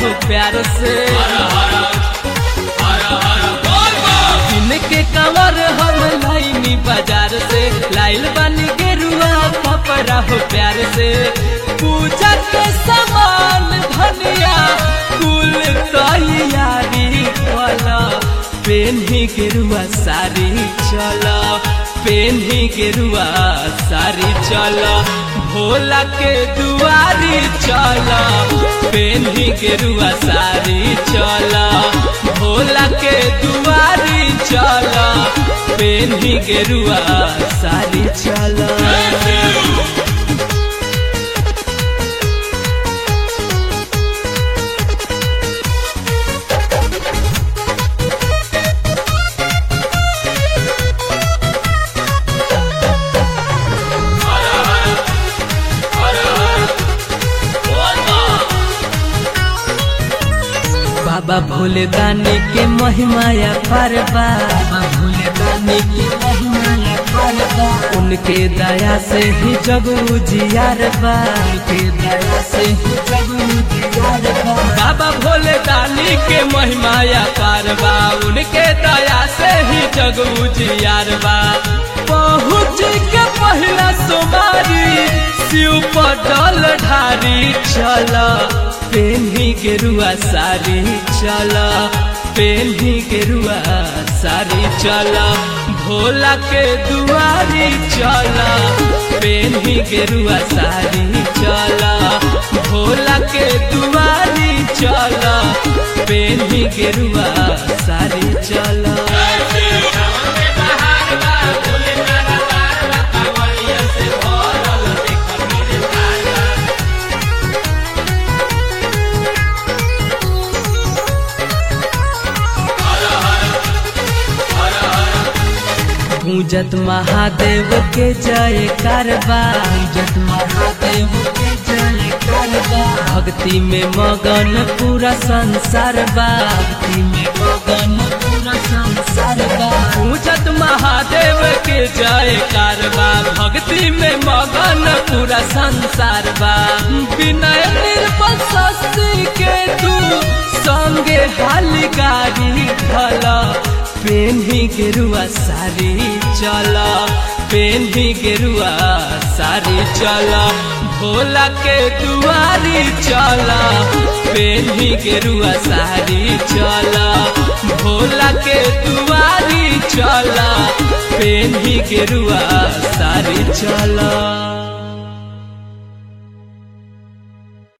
हो प्यार से इनके कंवर हम लाइनी बाजार से लाइल बनी गेरुआ कपड़ा हो प्यार से पूजा के सामान धनिया कुल तैयारी वाला पेन्ही गेरुआ सारी चला पेन्ही गेरुआ सारी चला भोला के दुआरी चला पेन्ही गेरुआ सारी चला भोला के दुआरी चला पेन्ही गेरुआ सारी चला बाबा भोले दानी के महिमाया परबा बाबा भोले दानी के महिमाया परबा उनके दया से ही जग उजियार बा उनके दया से ही जग उजियार बा बाबा भोले दानी के महिमाया परबा उनके दया से ही जग उजियार बा पहुँच के पहला सोमारी शिव पटल ढारी चला पेन्ही गेरुआ सारी चला पेन्ही गेरुआ सारी चला भोला के दुआरी चला पेन्ही गेरुआ सारी चला भोला के दुआरी चला पेन्ही गेरुआ सारी चला पूजत महादेव के जय करबा पूजत महादेव के जय करबा भक्ति में मगन पूरा संसार बा भक्ति में मगन पूरा संसार बा पूजत महादेव के जय करबा भक्ति में मगन पूरा संसार बा विनय निर्बल शशि के तू संगे हाली गाड़ी ढला पेन्ही गेरुआ सारी चला पेन्ही गेरुआ सारी चला भोला के दुआरी चला पेन्ही गेरुआ सारी चला भोला के दुआरी चला पेन्ही गेरुआ सारी चला